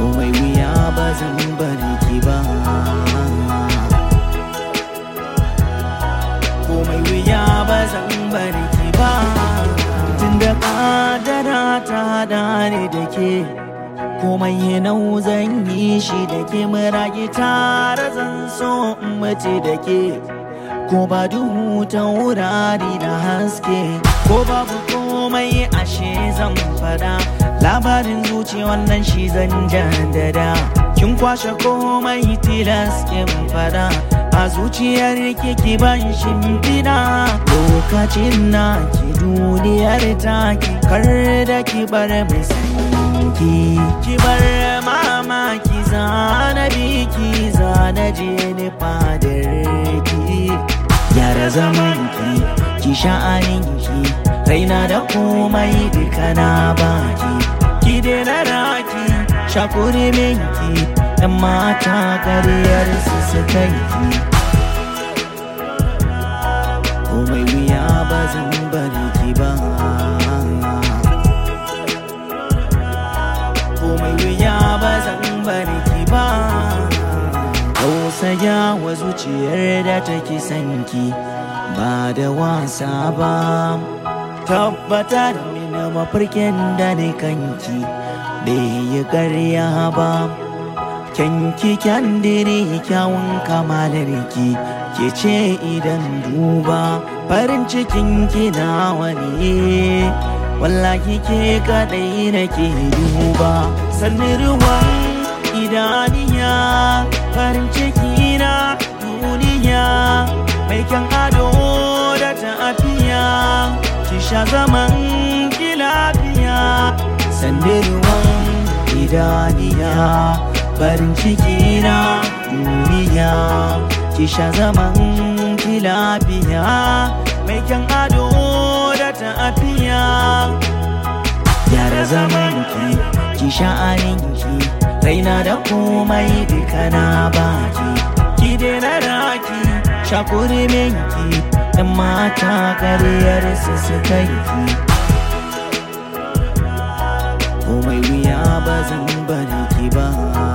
komai wuya ba zan bari ki ba komai wuya ba zan bari ki ba tunda kadara ta hada ni da ke komai nau zan yi shi da ke murage tare zan so in mace da ke ko ba duhu ta wurare da haske ko babu komai ashe zan fada labarin zuci wannan shi zan jaddada kin kwashe komai tilas kin fada a zuciyar ki ban shimfiɗa lokacin na ki duniyar taki kar da ki bar mai sanki ki bar mamaki zana biki zana je ni fadar ki gyara zaman ki ki sha'anin ki raina da komai duka na baki ki daina raki shakuri minki yan mata kariyar su su kanki komai wuya ba zan bari ki ba komai wuya ba zan bari ki ba tausaya wa zuciyar da take sanki ba da wasa ba tabbatar mini mafarkin da ni kanki bai yi karya ba kyanki kyandiri kyawun kamalarki ke ce idan duba farin cikin kina wani wallahi ke kadai nake duba sannin ruwan idaniya farin ciki na duniya mai kyan ado da tafiya ki sha zaman ki lafiya sannin ruwan idaniya farin ciki na duniya ki sha zaman ki lafiya mai kyan ado da tafiya gyara zaman ki ki sha'anin ki raina da komai duka na baki ki daina raki shakuri minki yan mata kariyar su su kai ki komai wuya ba zan bari ki ba